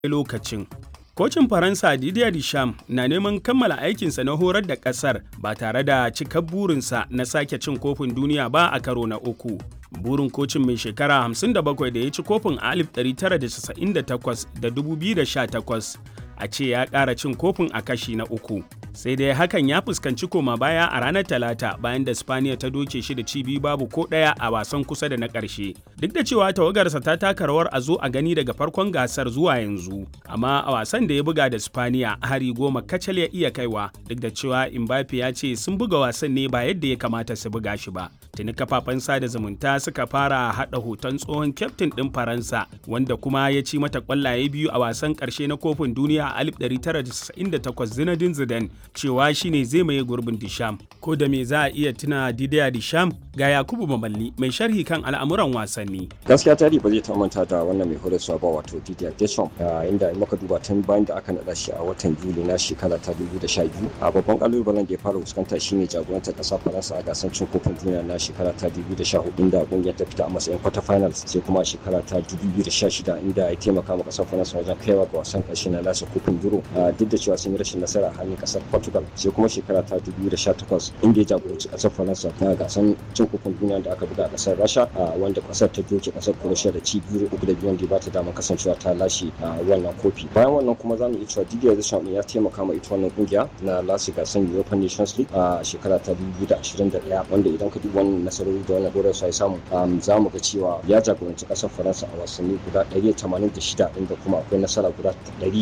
lokacin. Kocin Faransa Didier Deschamps na neman kammala aikinsa na horar da ƙasar ba tare da cikar burinsa na sake cin kofin duniya ba a karo na uku. Burin kocin mai shekara 57 da ya ci kofin a 1998 da 2018 a ce ya ƙara cin kofin a kashi na uku. Sai dai hakan ya fuskanci koma baya a ranar Talata bayan da Spaniya ta doke shi da cibi babu ko ɗaya a wasan kusa da na ƙarshe. Duk da cewa tawagarsa ta taka rawar a zo a gani daga farkon gasar zuwa yanzu, amma a wasan da ya buga da Spaniya hari goma kacal ya iya kaiwa duk da cewa Mbappe ya ce sun buga wasan ne ba yadda ya kamata su buga shi ba. Tuni kafafen sada zumunta suka fara haɗa hoton tsohon kyaftin ɗin Faransa wanda kuma ya ci mata ƙwallaye biyu a wasan ƙarshe na kofin duniya a 1998 Zinedine Zidane cewa shine zai maye gurbin Disham. Ko da me za a iya tuna Didier Disham ga Yakubu Mamalli mai sharhi kan al'amuran wasanni. Gaskiya tarihi ba zai ta manta da wannan mai horaswa ba wato Didier Deschamps inda muka duba tun bayan da aka naɗa shi a watan Yuli na shekara ta 2012 a babban kalubalen da ya fara fuskanta shine jagorantar ƙasar Faransa a gasar cin kofin duniya na shekara ta 2014 inda kungiyar ta fita a matsayin quarter finals sai kuma a shekara ta 2016 inda ya taimaka ma ƙasar Faransa wajen kaiwa ga wasan ƙarshe na lasa kofin Euro duk da cewa sun yi rashin nasara a hannun ƙasar Portugal sai kuma shekara ta 2018 inda ya jagoranci ƙasar Faransa na gasar cin kofin duniya da aka buga a ƙasar Rasha wanda ƙasar ta doke ƙasar Croatia da ci biyu uku da biyu da ba ta damar kasancewa ta lashe wannan kofi bayan wannan kuma za mu iya cewa Didier Deschamps ya taimaka ma ita wannan kungiya na lashe gasar European Nations League a shekara ta 2021 wanda idan ka duba wannan nasarori da wannan horar ya samu za mu ga cewa ya jagoranci ƙasar Faransa a wasanni guda 186 inda kuma akwai nasara guda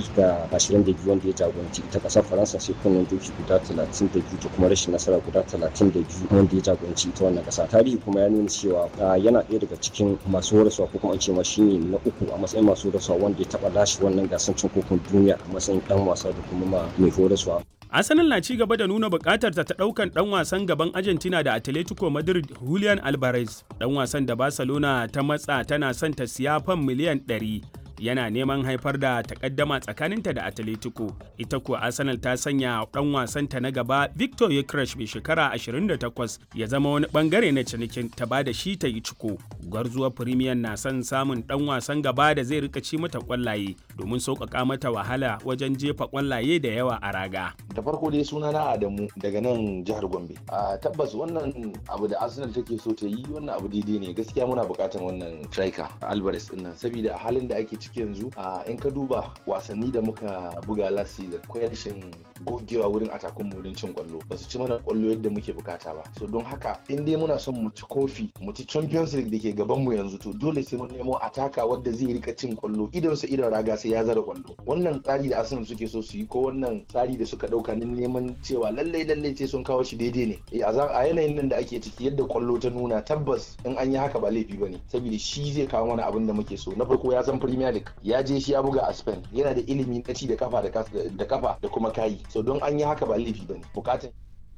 122 wanda ya jagoranci ita ƙasar Faransa sai kunnen doki guda 32 da kuma rashin nasara guda 32 wanda ya jagoranci ita wannan ƙasa tarihi kuma ya nuna cewa yana ɗaya daga cikin masu horaswa ko kuma an ce ma shine na uku a matsayin masu horaswa wanda ya taɓa lashe wannan gasar cin kofin duniya a matsayin ɗan wasa da kuma ma mai horaswa Arsenal na ci gaba da nuna bukatar ta daukan dan wasan gaban Argentina da Atletico Madrid Julian Alvarez. Dan wasan da Barcelona ta matsa tana son ta siya fan miliyan 100 yana neman haifar da takaddama tsakaninta da Atletico. Ita kuwa Arsenal ta sanya dan wasanta na gaba Victor Yekresh mai shekara 28 ya zama wani bangare na cinikin ta ba da shi ta yi ciko. Gwarzuwar Premier na son samun dan wasan gaba da zai rika ci mata kwallaye domin sauƙaƙa mata wahala wajen jefa kwallaye da yawa a raga. Da farko dai suna na Adamu daga nan jihar Gombe. A tabbas wannan abu da Arsenal take so ta yi wannan abu daidai ne gaskiya muna buƙatar wannan striker Alvarez din nan saboda a halin da ake ciki yanzu a in ka duba wasanni da muka buga last season akwai rashin gogewa wurin atakun wurin cin kwallo ba su ci mana kwallo yadda muke bukata ba so don haka in dai muna son mu ci kofi mu ci champions league da ke gaban mu yanzu to dole sai mun nemo ataka wadda zai rika cin kwallo idan sa idan raga sai ya zara kwallo wannan tsari da Arsenal suke so su yi ko wannan tsari da suka dauka na neman cewa lallai lallai sai sun kawo shi daidai ne a yanayin nan da ake ciki yadda kwallo ta nuna tabbas in an yi haka ba laifi bane saboda shi zai kawo mana abin da muke so na farko ya san premier league ya je shi ya buga a Spain yana da ilimi na ci da kafa da kafa da kuma kayi so don an yi haka ba laifi bane bukatan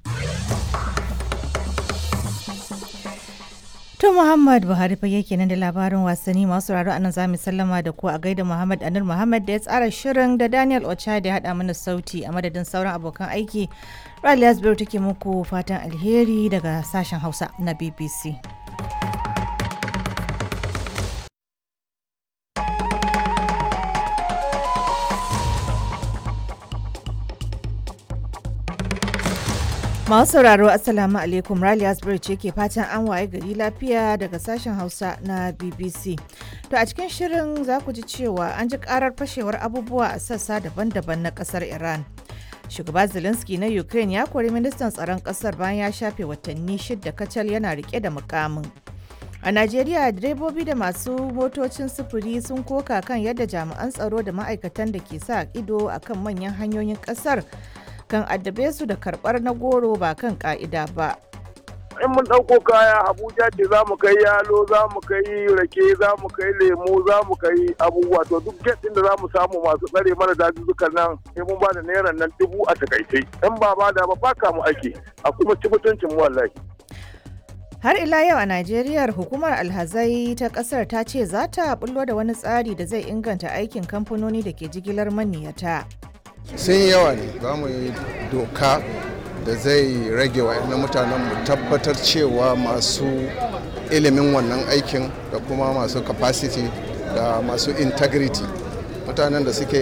To Muhammad Buhari fa yake nan da labarin wasanni masu raro anan zamu sallama da ku a gaida Muhammad Anur Muhammad da ya tsara shirin da Daniel Ocha da ya haɗa mana sauti a madadin sauran abokan aiki. Rally Asbiru take muku fatan alheri daga sashen Hausa na BBC. Masu sauraro Assalamu alaikum Rally Asbury ce ke fatan an waye gari lafiya daga sashen Hausa na BBC. To a cikin shirin za ku ji cewa an ji karar fashewar abubuwa a sassa daban-daban na kasar Iran. Shugaba Zelensky na Ukraine ya kori ministan tsaron kasar bayan ya shafe watanni shidda kacal yana rike da mukamin. A Najeriya direbobi da masu motocin sufuri sun koka kan yadda jami'an tsaro da ma'aikatan da ke sa ido akan manyan hanyoyin kasar kan addabe su da karbar na goro ba kan ka'ida ba. in mun ɗauko kaya abuja ce za mu kai yalo za mu kai rake za mu kai lemu za mu kai abubuwa to duk get ɗin da za mu samu masu tsare mana dazuzzukan nan sai mun ba da naira nan dubu a takaice in ba ba da ba baka mu ake a kuma ci mutuncin mu wallahi Har ila yau a Najeriya hukumar alhazai ta kasar ta ce za ta bullo da wani tsari da zai inganta aikin kamfanoni da ke jigilar maniyata. sun yawa ne za mu yi doka da zai rage wa mutanen mu tabbatar cewa masu ilimin wannan aikin da kuma masu capacity da masu integrity mutanen da suke